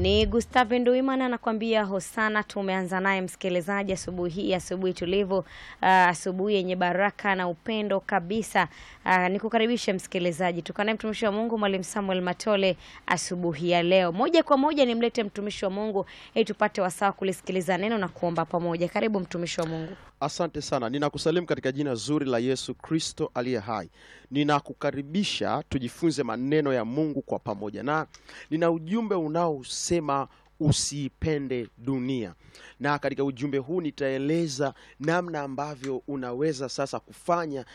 Ni Gustave Nduimana anakuambia hosana. Tumeanza naye msikilizaji asubuhi hii, asubuhi tulivu, uh, asubuhi yenye baraka na upendo kabisa. Uh, nikukaribishe msikilizaji, tukanaye mtumishi wa Mungu Mwalimu Samuel Matole asubuhi ya leo. Moja kwa moja nimlete mtumishi wa Mungu ili tupate wasaa kulisikiliza neno na kuomba pamoja. Karibu mtumishi wa Mungu. Asante sana, ninakusalimu katika jina zuri la Yesu Kristo aliye hai. Ninakukaribisha tujifunze maneno ya Mungu kwa pamoja, na nina ujumbe unaosema usiipende dunia, na katika ujumbe huu nitaeleza namna ambavyo unaweza sasa kufanya